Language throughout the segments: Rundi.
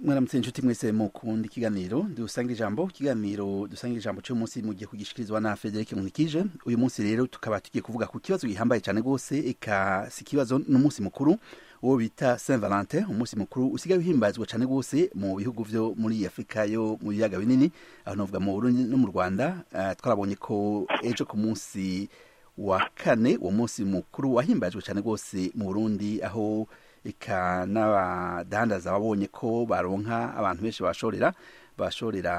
mwaramutse inshuti mwese mukunda ikiganiro dusangira ijambo ikiganiro dusangira ijambo cyo munsi mugiye kugishikirizwa na Frederic Munikije uyu munsi rero tukaba tugiye kuvuga ku kibazo gihambaye cyane gose eka si kibazo n'umunsi mukuru uwo bita Saint Valentin umunsi mukuru usigaye uhimbazwa cyane gose mu bihugu vyo muri Afrika yo mu biyaga binini aho novuga mu Burundi no mu Rwanda uh, twarabonye ko ejo ku munsi wa kane uwo munsi mukuru wahimbajwe cyane gose mu Burundi aho eka n'abadandaza babonye ko baronka abantu benshi bashorera bashorera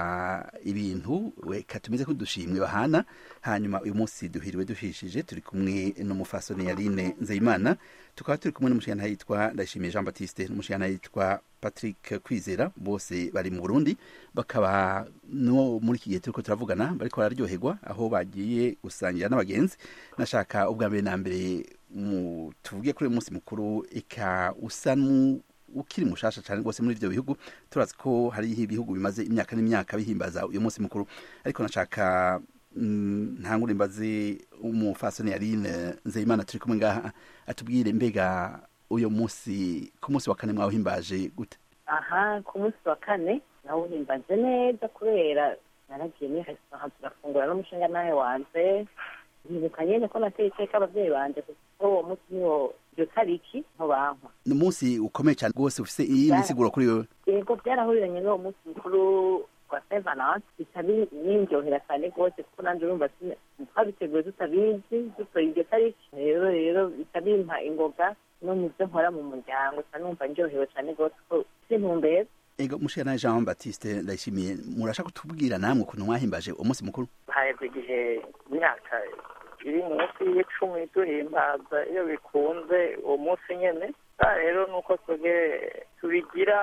ibintu reka tumeze nk'udushimwe bahana hanyuma uyu munsi duhiriwe duhishije turi kumwe n'umufasoni yarine nzeyimana tukaba turi kumwe n'umushikana yitwa ndayishimiye jean baptiste n'umushikana yitwa patrick kwizera bose bari mu burundi bakaba no muri iki gihe turiko turavugana bariko bararyoherwa aho bagiye gusangira n'abagenzi nashaka ubwa mbere na mbere tuvuge kuri uyu munsi mukuru eka usa ukiri mushasha cyane rwose muri ivyo bihugu turazi ko hariho ibihugu bimaze imyaka n'imyaka bihimbaza uyu munsi mukuru ariko nashaka ntangure imbaze umufasoni yarine nzeyimana turi kumwe ngaha atubwire mbega uyu munsi ku munsi wa kane mwawuhimbaje gute aha ku munsi wa kane nawuhimbaje neza kubera naragiye muri resitora turafungura n'umushinga nawe wanje ntibuka nyene ko nateye iteka abavyeyi banje kuko uwo munsi niwo iyo tariki ntobankwa ni umunsi ukomeye cyane rwose ufise iyi misiguro kuri wewe yego byarahuriranye n'uwo munsi mukuru wa saint valence bica nindyohera cyane rwose kuko nanje urumva twabiteguye tutabizi dutoye iryo tariki rero rero bica bimpa ingoga no mu byo nkora mu muryango ca numva ndyohewe cyane rwose ko sintumbeza ego mushira jean baptiste ndayishimiye murashaka kutubwira namwe ukuntu mwahimbaje umunsi mukuru haheze igihe imyaka iri munsi y'icumi duhimbaza iyo bikunze uwo munsi nyene rero nuko twebwe tubigira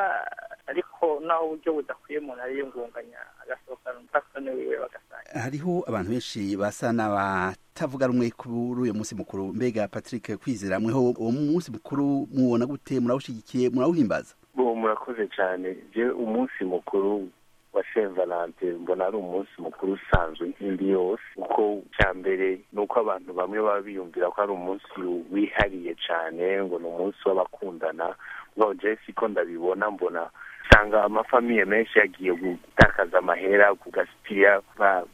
ariko naho uburyo budakwiye umuntu ariyungunganya agasohokana umupfasoni wiwe bagasanga hariho abantu benshi basa n'abatavuga rumwe kuri uyu munsi mukuru mbega patrick kwizera mweho uwo munsi mukuru muwona gute murawushigikiye murawuhimbaza bo murakoze cyane je umunsi mukuru wa saint valentin mbona ari umunsi mukuru usanzwe nk'indi yose uko cya mbere ni uko abantu bamwe baba biyumvira ko ari umunsi wihariye cyane ngo ni umunsi w'abakundana ngo jesi ko ndabibona mbona usanga amafamiye menshi yagiye gutakaza amahera kugasipira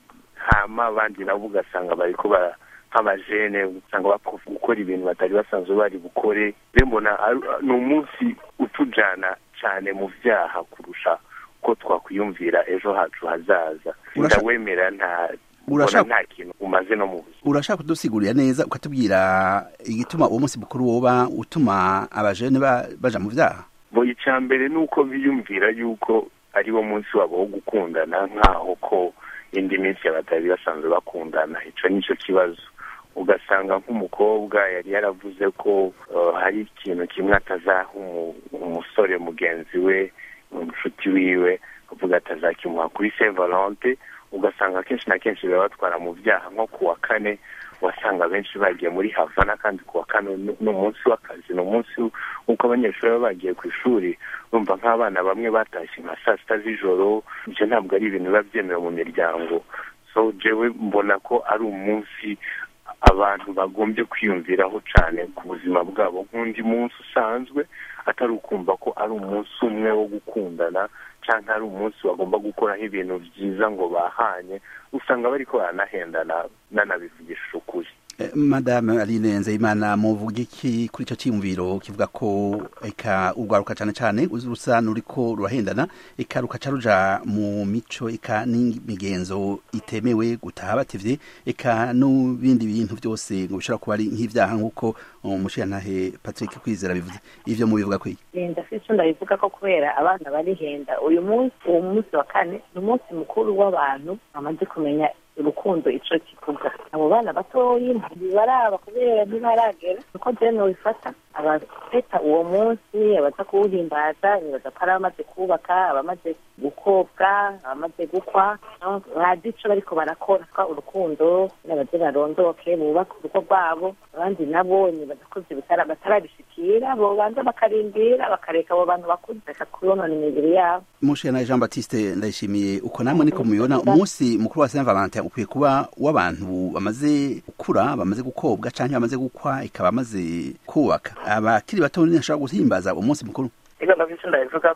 hama abandi nabo ugasanga bariko bara nk'abajene usanga bapfa gukora ibintu batari basanzwe bari bukore rero mbona ni umunsi utujana cyane mu vyaha kurusha ko twakwiyumvira ejo hacu hazaza ndawemera nta mbona nta kintu umaze no mu buzima urashaka kudusigurira neza ukatubwira igituma uwo munsi mukuru woba utuma abajene baja mu vyaha bo icya mbere ni uko biyumvira yuko ari wo munsi wabo wo gukundana nk'aho ko indi minsi batari basanzwe bakundana ico nico kibazo ugasanga nk'umukobwa yari yaravuze ko hari ikintu kimwe atazaha umusore mugenzi we umushuti wiwe avuga atazakimuha kuri saint valente ugasanga kenshi na kenshi biba batwara mu byaha nko ku wa kane wasanga benshi bagiye muri havana kandi ku wa kane ni umunsi w'akazi ni umunsi w'uko abanyeshuri baba bagiye ku ishuri bumva nk'abana bamwe batashye nka saa sita z'ijoro ibyo ntabwo ari ibintu biba byemewe mu miryango so jewe mbona ko ari umunsi abantu bagombye kwiyumviraho cyane ku buzima bwabo nk'undi munsi usanzwe atari ukumva ko ari umunsi umwe wo gukundana cyangwa ari umunsi bagomba gukoraho ibintu byiza ngo bahanye usanga bariko baranahendana nanabivugishije ukuri madame aline nzeyimana muvuga iki kuri icyo cyiyumviro kivuga ko eka urwaruka cyane cyane rusa n'uriko rurahendana eka rukaca ruja mu mico eka n'imigenzo itemewe gutaha batevye eka n'ibindi bintu byose ngo bishobora kuba ari nk'ivyaha nk'uko umushirantahe patrick kwizera bivuze ivyo mubivuga kwiki ndafise ico ndabivuga ko kubera abana barihenda uyu munsi uwo munsi wa kane ni umunsi mukuru w'abantu bamaze kumenya urukundo ico kivuga abo bana batoyi ntibaraba kubera ntibaragera uko jene wifata abafeta uwo munsi abaza kuwuhimbaza nibaza ko ari abamaze kubaka abamaze gukobwa abamaze gukwa bazi ico bariko barakora twa urukundo nabaze barondoke bubaka urugo rwabo abandi nabo nibaza ko ivyo batarabishikira bobanza bakarindira bakareka abo bantu bakuze reka kubonona imibiri yabo mushana jean baptiste ndayishimiye uko namwe niko mubibona umunsi mukuru wa saint valentin ukwiye kuba w'abantu bamaze gukura bamaze gukobwa canke bamaze gukwa ikaba bamaze kubaka abakiri bato ntashobora guhimbaza umunsi mukuru ega ndavise ndabivuga ko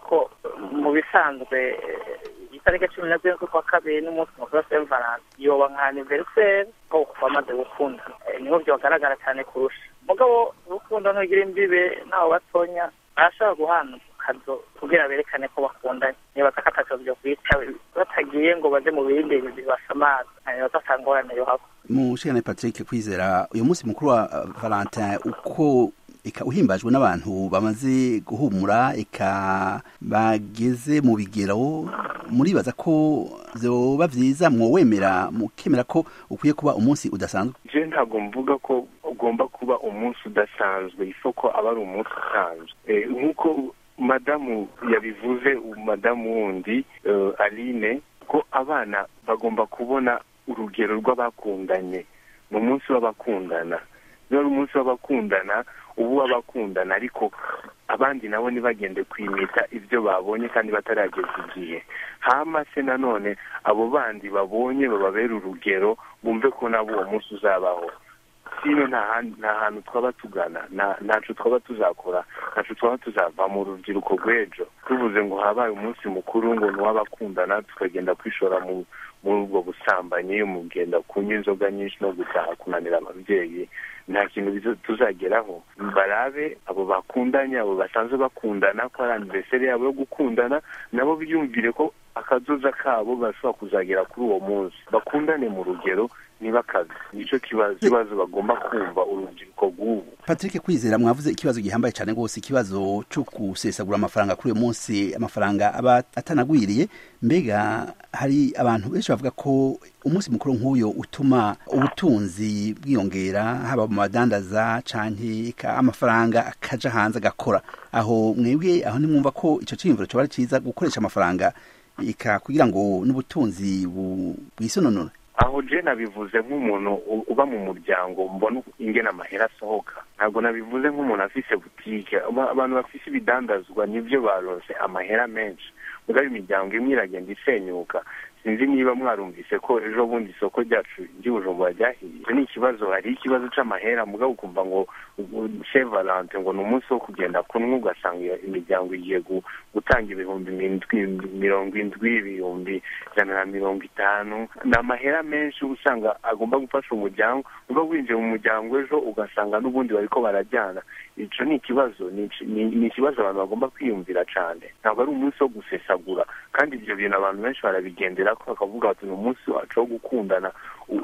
mu bisanzwe itariki cumi na zirindwi z'ukwa kabiri n'umunsi mukuru wa saint valentin yoba nka aniveriseri ko bamaze gukunda niho byagaragara cyane kurusha mugabo urukundo ntugira imbibe nawe batonya barashobora guhana kazo kugira berekane ko bakundanye niba atakatakiro byo kwita batagiye ngo baje mu bindi bibasamaza hanyuma batangorane yo hako mushikane patrick kwizera uyu munsi mukuru wa valentin uko eka uhimbajwe n'abantu bamaze guhumura eka bageze mu bigero muribaza ko vyoba vyiza mwowemera mukemera ko ukwiye kuba umunsi udasanzwe je ntabwo mvuga ko ugomba kuba umunsi udasanzwe isoko aba ari umunsi usanzwe nk'uko madamu yabivuze madamu wundi aline ko abana bagomba kubona urugero rw'abakundanye ni umunsi w'abakundana niba ari umunsi w'abakundana ubu w'abakundana ariko abandi nabo ntibagende kwimita ibyo babonye kandi batarageza igihe hama se nanone abo bandi babonye bababera urugero bumve ko nabo uwo munsi uzabaho sino nta hantu twaba tugana ntacu twaba tuzakora ntacu twaba tuzava mu rubyiruko rw'ejo tuvuze ngo habaye umunsi mukuru ngo ni uw'abakundana tukagenda kwishora muri ubwo busambanyi mu kugenda kunywa inzoga nyinshi no gutaha kunanira ababyeyi nta kintu tuzageraho barabe abo bakundanye abo basanzwe bakundana ko ari aniverseri yabo yo gukundana nabo biyumvire ko akazoza kabo bashobora kuzagera kuri uwo munsi bakundane mu rugero ntibakaze nicyo kibazo kibazo bagomba kumva urubyiruko rw'ubu patrick kwizera mwavuze ikibazo gihambaye cyane rwose ikibazo cyo gusesagura amafaranga kuri uyu munsi amafaranga aba atanagwiriye mbega hari abantu benshi bavuga ko umunsi mukuru nk'uyu utuma ubutunzi bwiyongera haba mu badandaza canke amafaranga akaja hanze agakora aho mwebwe aho nimwumva ko ico ciyumviro coba ari ciza gukoresha amafaranga ika kugira ngo n'ubutunzi bwisononore aho je nabivuze nk'umuntu uba mu muryango mbona ingena amahera asohoka ntabwo nabivuze nk'umuntu afise butike abantu bafise ibidandazwa nibyo baronse amahera menshi mugabo imiryango imwe iragenda isenyuka sinzi niba mwarumvise ko ejo bundi isoko ryacu ry'ubujumbura ryahiye ni ikibazo hari ikibazo c'amahera mugabo ukumva ngo che valante ngo ni umunsi wo kugenda kunywa ugasanga imiryango igiye gutanga ibihumbi mirongo indwi ibihumbi ijana na mirongo itanu ni amahera menshi usanga agomba gufasha umuryango uba winjiye mu muryango ejo ugasanga n'ubundi bariko barajyana ico ni ikibazo ni ikibazo abantu bagomba kwiyumvira cane ntabwo ari umunsi wo gusesagura kandi ivyo bintu abantu benshi barabigendera ko bakavuga bati ni umunsi wacu wo gukundana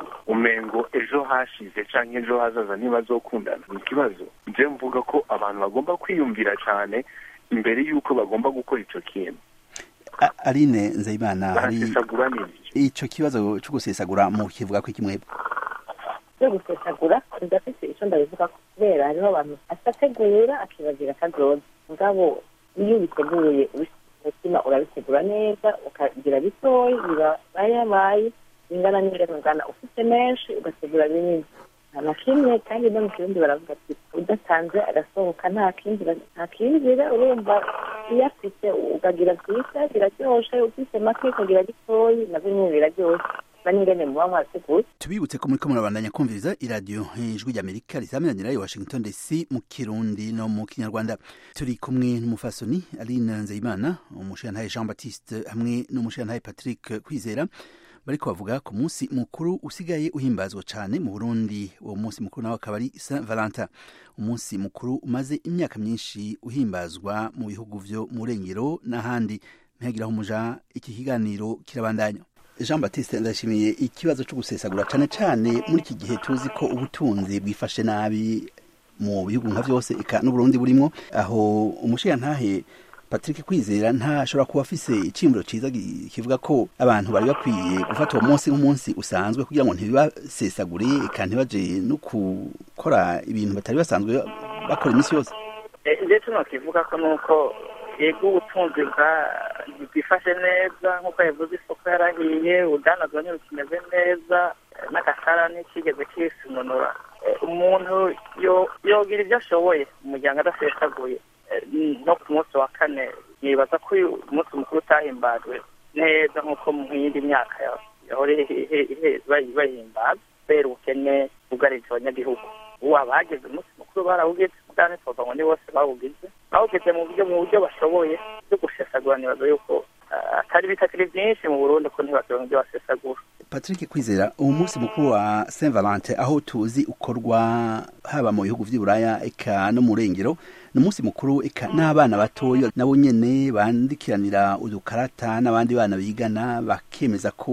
umengo ejo hashize canke ejo hazaza ntibazokundana ni ikibazo je mvuga ko abantu bagomba kwiyumvira cane imbere y'uko bagomba gukora ico kintu aline nzayimana hari barasesagura n'ibyo ico kibazo cyo gusesagura mu kivuga ko ikimwebwe byo gusesagura ndafite icyo ndabivuga ko kubera hariho abantu atategura akibagira akazoza mugabo iyo ubiteguye umutima urabitegura neza ukagira bitoya bibayabaye bingana n'ibirengana ufite menshi ugategura binini nta na kimwe kandi no mu kirundi baravuga ati udatanze agasohoka nta kindi nta kinjira urumva iyo afite ukagira byiza biraryoshe ufite make ukagira gitoyi nabyo nyine biraryoshe n'ingene muba mwateguye tubibutse ko muriko murabandanya kumviriza iradiyo ijwi ry'amerika rizaminanira i washington dc mu kirundi no mu kinyarwanda turi kumwe n'umufasoni aline nzeyimana umushirantahe jean baptiste hamwe n'umushirantahe patrick kwizera bariko bavuga ku munsi mukuru usigaye uhimbazwa cyane mu burundi uwo munsi mukuru nawe akaba ari saint valentin umunsi mukuru umaze imyaka myinshi uhimbazwa mu bihugu vyo mu rengero n'ahandi ntihagiraho umuja iki kiganiro kirabandanya jean batiste ndashimiye ikibazo cyo gusesagura cyane cyane muri iki gihe tuzi ko ubutunzi bwifashe nabi mu bihugu nka byose eka n'uburundi burimo aho umushirantahe patrick kwizera ntashobora kuba afise icimburo ciza kivuga ko abantu bari bakwiye gufata uwo munsi nk'umunsi usanzwe kugira ngo ntibibasesagure eka ntibaje no gukora ibintu batari basanzwe bakora iminsi yose ndetse nokivuga ko nuko yego ubutunzi bwifashe neza nk'uko yavuze isoko yarahiye udanazwa nyine kimeze neza n'agasarani kigeze kisununura umuntu yogira ibyo ashoboye umuryango adasesaguye no ku munsi wa kane nibaza ko uyu munsi mukuru utahimbajwe neza nk'uko mu yindi myaka yahora bahimbaza kubera ubukene bwugarije abanyagihugu ubu abageze umunsi mukuru barawugize kandi twavuga ngo ni bose bawugize bawugize mu buryo mu buryo bashoboye byo gusesagura gusesagura nibaza yuko atari bitakiri byinshi mu burundi ko ntibakironka ibyo basesagura patrick kwizera uwo munsi mukuru wa saint valentin aho tuzi ukorwa haba mu bihugu vy'iburaya eka no mu rengero ni umunsi mukuru eka n'abana batoya nabo nyene bandikiranira udukarata n'abandi bana bigana bakemeza ko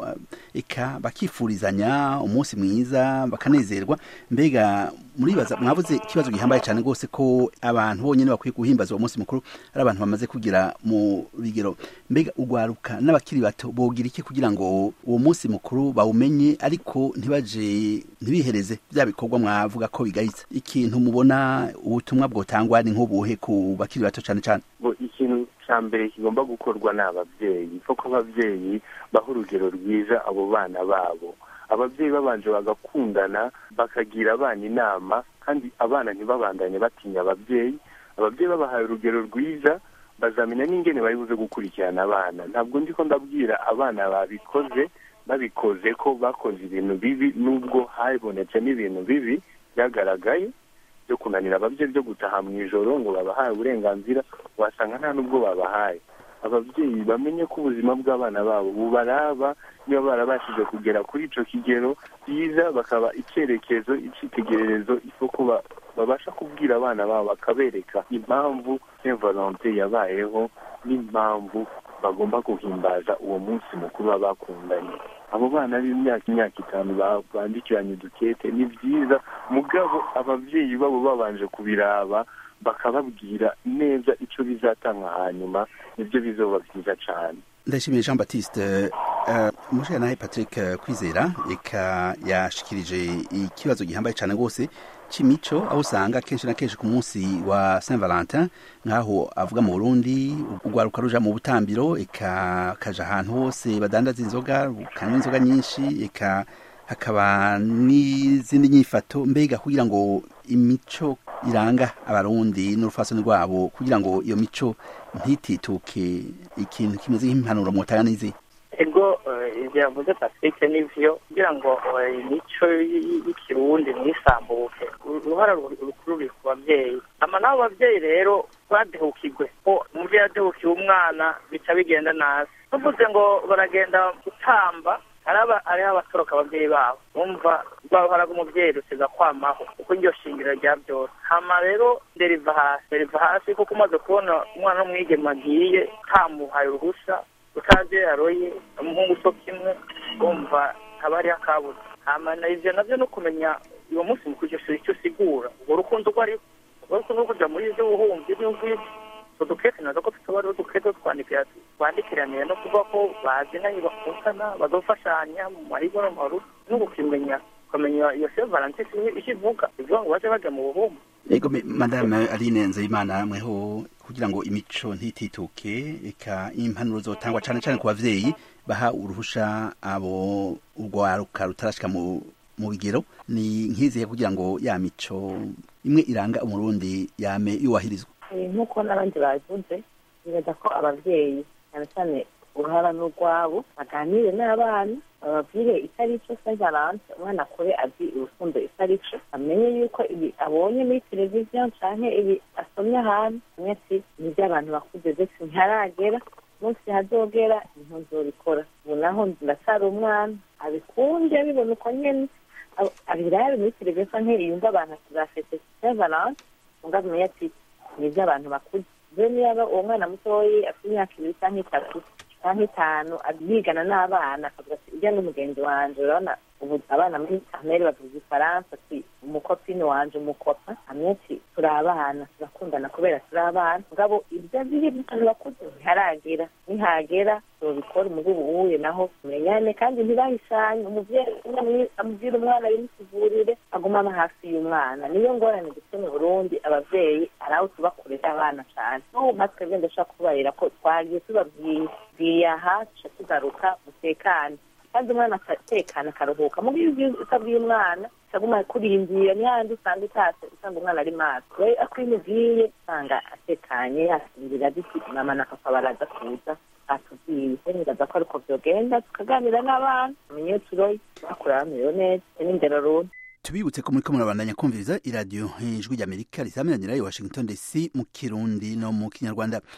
eka bakifurizanya umunsi mwiza bakanezerwa mbega muribaza mwavuze ikibazo gihambaye cyane rwose ko abantu bonyene bakwiye guhimbaza uwo munsi mukuru ari abantu bamaze kugira mu bigero mbega ugwaruka n'abakiri bato bogira iki kugira ngo uwo munsi mukuru bawumenye ariko ntibaje ntibihereze bya bikorwa mwavuga ko bigayitse ikintu mubona ubutumwa bwotangwa ni nk'ubuhe ku bakiri bato cyane cyane ikintu cya mbere kigomba gukorwa ni ababyeyi kuko ababyeyi baha urugero rwiza abo bana babo ababyeyi babanje bagakundana bakagira abana inama kandi abana ntibabandanye batinya ababyeyi ababyeyi babahaye urugero rwiza bazamenya n'ingene bari buze gukurikirana abana ntabwo ndi ko ndabwira abana babikoze babikoze ko bakoze ibintu bibi nubwo habonetse n'ibintu bibi byagaragaye byo kunanira ababyeyi byo gutaha mu ijoro ngo babahaye uburenganzira wasanga nta n'ubwo babahaye ababyeyi bamenye ko ubuzima bw'abana babo bubaraba niba barabashije kugera kuri icyo kigero byiza bakaba icyerekezo icyitegererezo isoko babasha kubwira abana babo bakabereka impamvu saint valentin yabayeho n'impamvu bagomba guhimbaza uwo munsi mukuru baba bakundanye abo bana b'imyaka imyaka itanu bandikiranye udukete ni byiza mugabo ababyeyi babo babanje kubiraba bakababwira neza icyo bizatanga hanyuma nibyo bizoba byiza cyane ndashimiye jean batiste umushinga nawe patrick kwizera reka yashikirije ikibazo gihambaye cyane rwose cy'imico aho usanga kenshi na kenshi ku munsi wa saint valentin nk'aho avuga mu burundi urwaruka ruja mu butambiro eka kaja ahantu hose badandaza inzoga ukanywa inzoga nyinshi eka hakaba n'izindi nyifato mbega kugira ngo imico iranga abarundi n'urufasoni rwabo kugira ngo iyo mico ntitituke ikintu kimeze nk'impanuro mwotanga n'izi ego ibyo yavuze patrick n'ivyo kugira ngo imico y'ikirundi ntisambuke uruhara rukuru ruri ku babyeyi ama n'abo babyeyi rero badehukirwe ko umuvyeyi adehukiye umwana bica bigenda nabi tuvuze ngo baragenda gutamba hariho abatoroka ababyeyi babo bumva rwa ruhara rw'umubyeyi rusiga kwamaho kuko iryo shingiro rya byose hama rero nderiva hasi nderiva hasi kuko umaze kubona umwana w'umwigema agiye utamuhaye uruhusa utazi yaroye umuhungu so kimwe bumva haba hariho akabuze hama ivyo navyo no kumenya uwo munsi mukuru icyo usigura urwo rukundo rwo ari urwo rukundo rwo kuja muri ivyo buhumbi n'imvura udukete nazo ko tuba ari udukete twandikira twandikiraniye no kuvuga ko bazinanye bakundana bazofashanya mu mahigo no mu marugo no gukimenya ukamenya iyo saint valentin icyo ivuga ivuga ngo baje bajya mu buhumbu ego madame aline nzeyimana mweho kugira ngo imico ntitituke eka impanuro zotangwa cyane cyane ku bavyeyi baha uruhusha abo urwaruka rutarashika mu mu bigero ni nkizihe kugira ngo ya mico imwe iranga umurundi yame yubahirizwa nk'uko n'abandi babivuze bibaza ko ababyeyi cyane cyane uruhara n'urwabo baganire n'abana bababwire icyo ari cyo saint valence umwana akure azi urukundo icyo ari cyo amenye yuko ibi abonye muri televiziyo canke ibi asomye ahantu amwe ati ni iby'abantu bakuze ndetse ntiharagera munsi hazogera ntuzobikora ubu naho ndacyari umwana abikunde abibona uko nyene abirabe muri televiziyo canke yumva abantu tuzafete saint valence unga amenye ati ni iby'abantu bakuze rero niba uwo mwana mutoyi afite imyaka ibiri cyangwa itatu cyangwa itanu bigana n'abana akavuga ati ujya n'umugenzi wanje urabona ubu abana muri kamere bavuga ifaransa ati umukopine wanje umukopa hamwe ati turi abana turakundana kubera turi abana mugabo ibyo biri by'abantu bakuze ntiharagera nihagera tubikora umugubu uwuye naho tumenyane kandi ntibahishanye umuvyeyi amubwira umwana bimusivurire aguma aba hafi y'umwana niyo ngorane dufite mu burundi abavyeyi ari aho tubakurira abana cane n'ubu natwe bwenda dushobora kubarira ko twagiye tubabwiye aha tuca tugaruka mutekane kandi umwana akatekana akaruhuka mu gihe utabwiye umwana utaguma kurindira n'ahandi usanga utase usanga umwana ari maso rero ako iyo umubwiye usanga atekanye yasinzira agiti mama na papa baraza kuza atubwiye nibaza ko ariko vyogenda tukaganira n'abana tumenye iyo turoye bakura bamerewe neza n'indero rundi tubibutse ko muriko murabandanya kumviriza iradiyo ijwi ry'amerika risamiranyira i washington dc mu kirundi no mu kinyarwanda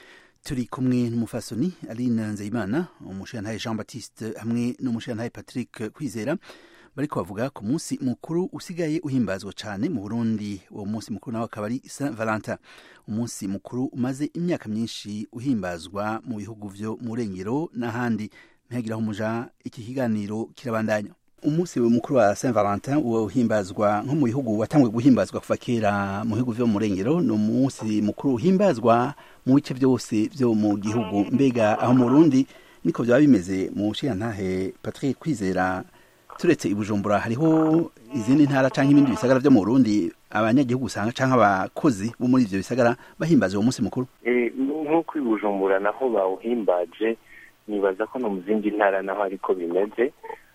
turi kumwe n'umufasoni aline nzeyimana umushirantahe jean baptiste hamwe n'umushirantahe patrick kwizera bariko bavuga ku munsi mukuru usigaye uhimbazwa cyane mu burundi uwo munsi mukuru nawe akaba ari saint valentin umunsi mukuru umaze imyaka myinshi uhimbazwa mu bihugu vyo mu rengero n'ahandi ntihagiraho umuja iki kiganiro kirabandanya umunsi mukuru wa saint valentin uhimbazwa nko mu bihugu watangwe guhimbazwa kuva kera mu bihugu vyo mu rengero ni umunsi mukuru uhimbazwa mu bice vyose vyo mu gihugu mbega aho mu burundi niko vyaba bimeze mu nshirantahe patrick kwizera turetse ibujumbura hariho izindi ntara canke ibindi bisagara vyo mu burundi abanyagihugu usanga canke abakozi bo muri ivyo bisagara bahimbaza uwo munsi mukuru nk'uko ibujumbura naho bawuhimbaje nibaza ko no mu zindi ntara naho ariko bimeze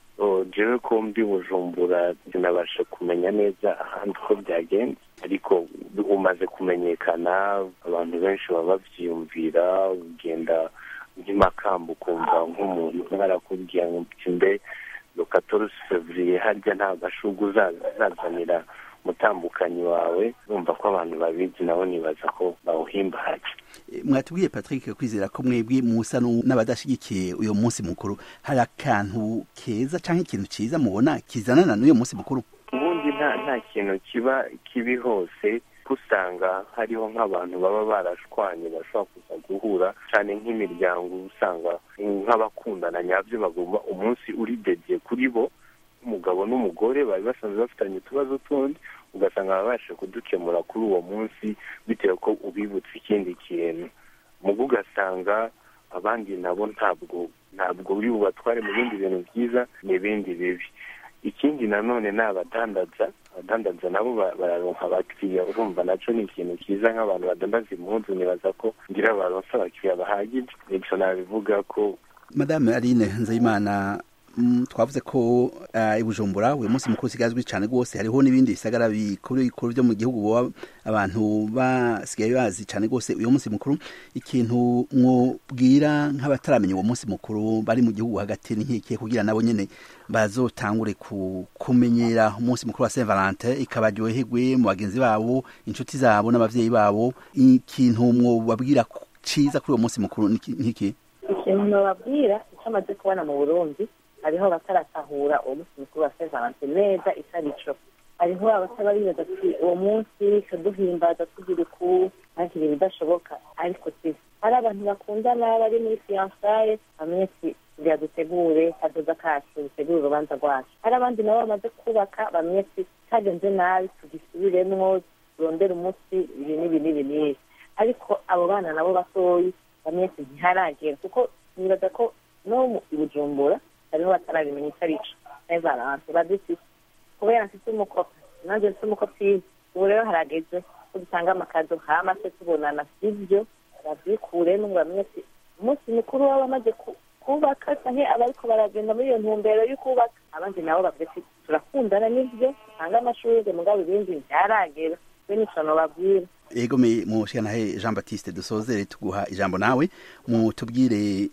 jewe ko mbi bujumbura sinabasha kumenya neza ahandi uko byagenze ariko umaze kumenyekana abantu benshi baba bavyiyumvira ugenda nk'imakamba ukumva nk'umuntu barakubwira ngo mbe lokatorusi fevriye harya nta gashurwe uzazanira mutambukanyi wawe urumva ko abantu babizi nabo nibaza ko bawuhimbaje mwatubwiye patrick kwizera ko mwebwe musa n'abadashigikiye uyo munsi mukuru hari akantu keza canke ikintu ciza mubona kizanana n'uyo munsi mukuru ubundi nta nta kintu kiba kibi hose usanga hariho nk'abantu baba barashwanye bashobora kuza guhura cyane nk'imiryango usanga nk'abakundana nyabyo bagomba umunsi uri dediye kuri bo umugabo n'umugore bari basanzwe bafitanye utubazo tundi ugasanga babasha kudukemura kuri uwo munsi bitewe ko ubibutse ikindi kintu mugo ugasanga abandi nabo ntabwo ntabwo uri bubatware mu bindi bintu byiza n'ibindi bibi ikindi nanone ni abadandaza abadandaza nabo bararonka abakiriya urumva naco ni ikintu cyiza nk'abantu badandaza impunzu nibaza ko ngira baronse abakiriya bahagije nico nabivuga ko madame aline nzeyimana twavuze ko ibujumbura uyu munsi mukuru usigazwi cyane rwose hariho n'ibindi bisagara bikuru bikuru byo mu gihugu boba abantu basigaye bazi cyane rwose uyu munsi mukuru ikintu mwubwira nk'abataramenya uwo munsi mukuru bari mu gihugu hagati n'inkike kugira nabo nyine bazotangure kumenyera umunsi mukuru wa saint valentin ikabaryoherwe mu bagenzi babo inshuti zabo n'abavyeyi babo ikintu mwobabwira ciza kuri uwo munsi mukuru nk'iki ikintu nobabwira icyo amaze kubona mu burundi hariho abataratahura uwo munsi mukuru wa saint valentin neza icyo arico hariho abataba bibaza ati uwo munsi kaduhimbaza tugira uku ntakiri ibidashoboka ariko si hari abantu bakundana bari muri fiyansaye bamwe ati kugira dutegure kadoda kacu dutegure urubanza rwacu hari abandi nabo bamaze kubaka bamwe ati kagenze nabi tugisubiremwo turondere umunsi ibi n'ibi n'ibi n'ibi ariko abo bana nabo batoyi bamwe ati ntiharagera kuko nibaza ko no mu bujumbura hariho batarabimenya icyo ari cyo nevaranse badufite kubera mfite umukopi nanjye mfite umukopi ubu rero harageze ko dutanga amakazo hama se tubonana sibyo babyikuremo ngo bamwe ati umunsi mukuru waba amaze kubaka canke abariko baragenda muri iyo ntumbero yo kubaka abandi nabo bavuga ati turakundana n'ivyo dutanga amashurwe mugabo ibindi ntiharagera we nico nobabwira ego me mushikanahe jean baptiste dusozere tuguha ijambo nawe mutubwire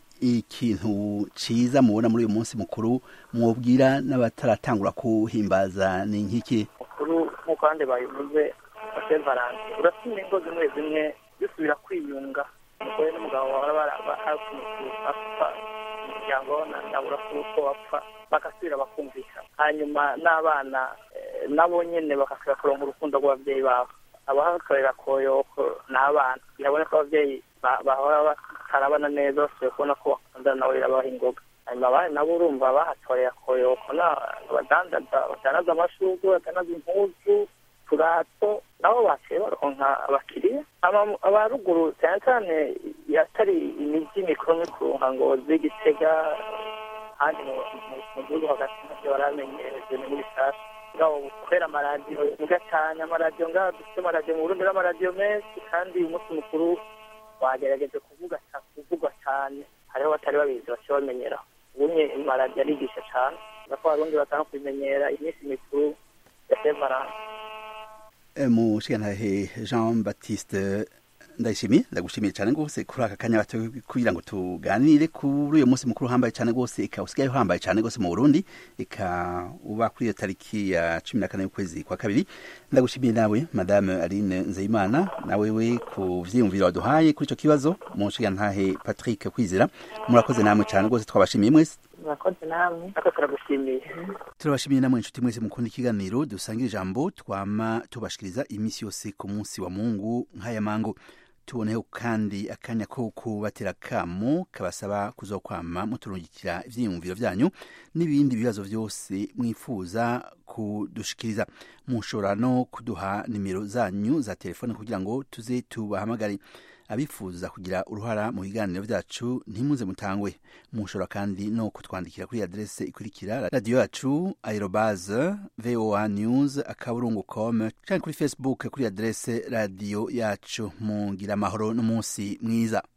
ikintu ciza mubona muri uyu munsi mukuru mwobwira n'abataratangura kuhimbaza ni nk'iki mukuru nk'uko abandi babivuze wa saint valentin urasima ingo zimwe zimwe bisubira kwiyunga umugore n'umugabo bahora bapfa umuryango nabura kuko bapfa bagasubira bakumvikana hanyuma n'abana nabo nyene bagasubira kuronka urukundo rw'ababyeyi babo abahakorera koyoko ni abana birabona ko ababyeyi bahora batarabana neza basubiye kubona ko bakundana nabo birabaha ingoga hanyuma abandi nabo urumva bahatorera koyoko abadandaza badandaza amashurwe badandaza impuzu turato nabo baciye baronka abakiriya abaruguru cyane cyane yatari imijyi mikuru mikuru nka ngozi gitega handi mu gihugu hagati nabyo baramenyereje ni muri sasa ngaho kubera amaradiyo mwiza cyane amaradiyo ngaho dufite amaradiyo mu burundi n'amaradiyo menshi kandi umunsi mukuru wagerageje kuvuga kuvugwa cyane hariho batari babizi baciye bamenyeraho ubumwe amaradiyo arigisha cyane ko abarundi batanga kubimenyera iminsi mikuru ya semaranga mushikantahe jean baptiste ndayishimiye ndagushimiye cyane rwose kuri aka kanya bato kugira ngo tuganire kuri uyu munsi mukuru uhambaye cyane rwose eka usigaye uhambaye cyane rwose mu burundi eka uba kuri iyo tariki ya cumi na kane y'ukwezi kwa kabiri ndagushimiye nawe madame aline nzeyimana nawe we ku vyiyumviro waduhaye kuri ico kibazo mushigantahe patrick kwizera murakoze namwe cyane rwose twabashimiye mwese murakoze namwe natwe turagushimiye turabashimiye namwe inshuti mwese mukunda ikiganiro dusangira ijambo twama tubashikiriza iminsi yose ku munsi wa mungu nk'aya mango tuboneho kandi akanya ko kubatera kamo kabasaba kuzokwama muturungikira ivyiyumviro vyanyu n'ibindi bibazo vyose mwifuza kudushikiriza mushobora no kuduha nimero zanyu za telefone kugira ngo tuze tubahamagare abifuza kugira uruhara mu biganiro vyacu ntimuze mutangwe mushobora kandi no kutwandikira kuri adrese ikurikira radiyo yacu aerobase voa news akaburungu com canke kuri facebook kuri adrese radiyo yacu mugira amahoro n'umunsi mwiza